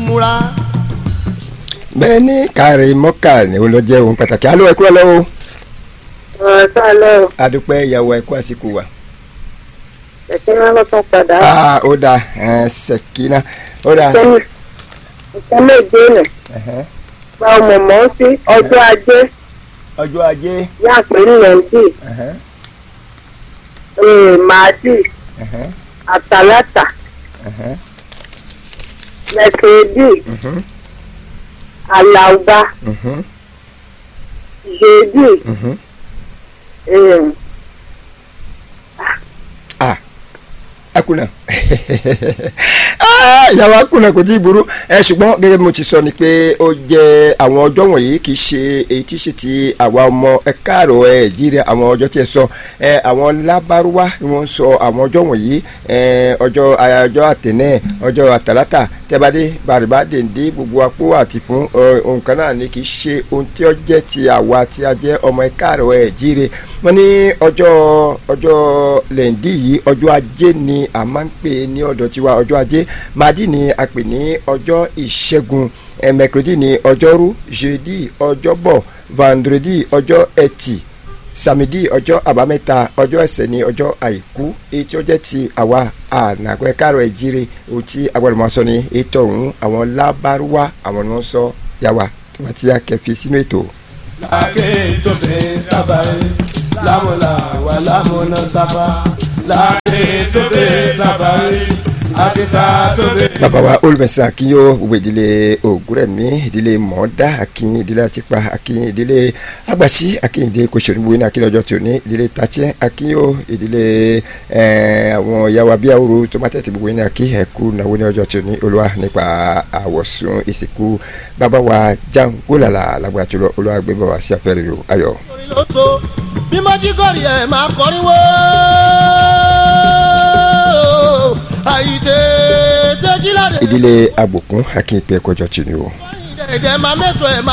múra. bẹ́ẹ̀ ni káàrí mọ́kà ni ó lọ jẹ́ ohun pàtàkì alo ẹ kúrò lọ́wọ́ ọ̀rọ̀ sálẹ̀ o adúpẹ́ ìyàwó ẹ̀kú àsìkò wa. ẹ̀sìn máa lọ́tún padà aa ó da ẹ̀ ṣèkínà ó da. sẹ́yìn nǹkan méje nì ẹ̀hẹ́n. gba ọmọ mọ́ sí ọjọ́ ajé ọjọ́ ajé. yá pé nìyẹnjì ẹ̀hẹ́n, màádì ẹ̀hẹ́n, àtàlátà ẹ̀hẹ́n, lẹ́kẹ̀ẹ́dì mhm, àlàùbá mhm, yéèdì mhm. akuna Ah, ìyàwó akuna kò tí ì burú ẹ ṣùgbọ́n gẹ́gẹ́ bí mo ti sọ ni pé ó jẹ́ àwọn ọjọ́ wọ̀nyí kì í ṣe èyí tí ṣe ti àwa ọmọ ẹ káàrọ̀ ẹ jíire àwọn ọjọ́ tí ẹ sọ ẹ àwọn lábárúwá ni wọ́n sọ àwọn ọjọ́ wọ̀nyí ẹ ọjọ́ ọjọ́ àtẹ̀nẹ́ ọjọ́ àtàlátà tẹ́badé bàrìbá dèndé gbogbo apó àti fún ọ, nǹkan náà ni kì í ṣe ohun tí ó jẹ́ ti àwa tí a jẹ́ ọmọ ẹ káàrọ̀ ẹ jíire wọ́n ní ọjọ́ ọjọ́ lẹ́ǹdí yìí ọjọ́ ajé ni a máa ń pè ní ọ̀dọ̀ tiwa ọjọ́ ajé madi ni a pè ní ọjọ́ ìṣẹ́gun ẹ̀ mẹ́kúrẹ́dì ní ọjọ́rú jeudi ọjọ́bọ̀ vendredi ọjọ́ ẹtì samedi ọjọ́ àbámẹ́ta ọjọ́ ẹsẹ̀ ní ọjọ́ àìkú èyí tí ó jẹ́ ti àwa ànàgbẹ́ káàrọ̀ ẹ̀jíire ohun tí agbọ́dọ̀ sọ ní ètò ọ̀hún àwọn lábárúwá àwọn ni wọ́n sọ yàwá tó bá ti yá kẹfì sínú ètò. láàkè tó bẹ sábàárì lámúlà wà lámúná sábà láàkè tó bẹ sábàárì àkísà tó bẹ. bàbá wa olùfẹsẹ̀ akínyó gbogbo ìdílé ògúrẹ̀mí ìdílé mọ̀ọ́dá akínyìn ìdílé àtìpá akínyìn ìdílé agbàsí akínyìn ìdílé kòsòrò gbogbo iná akínyìn ọjọ́ tòní ìdílé tàtsẹ́ akínyó ìdílé ẹ̀ẹ́ àwọn ìyàwó abíyáwòrò tomatẹ́tì gbogbo iná akí ẹ̀kú náwó ní ọjọ́ tòní olúwa nípa àwọ̀sùn ìsìnkú bàbá wa jangolala lágbàtú lọ olúwa gbé bàbá sí afẹ́rẹ́ rò ayọ̀. orin ló tó bí mọ́jígọ́rì ẹ̀ máa kọrin wó. àyíté tẹ́jíládé. ìdílé agbòkun akínyìn pé ẹ̀kọ́jọ́ tòní o. ìdẹ̀ẹ̀dẹ̀ máa mẹ́sàn-án ẹ̀ máa.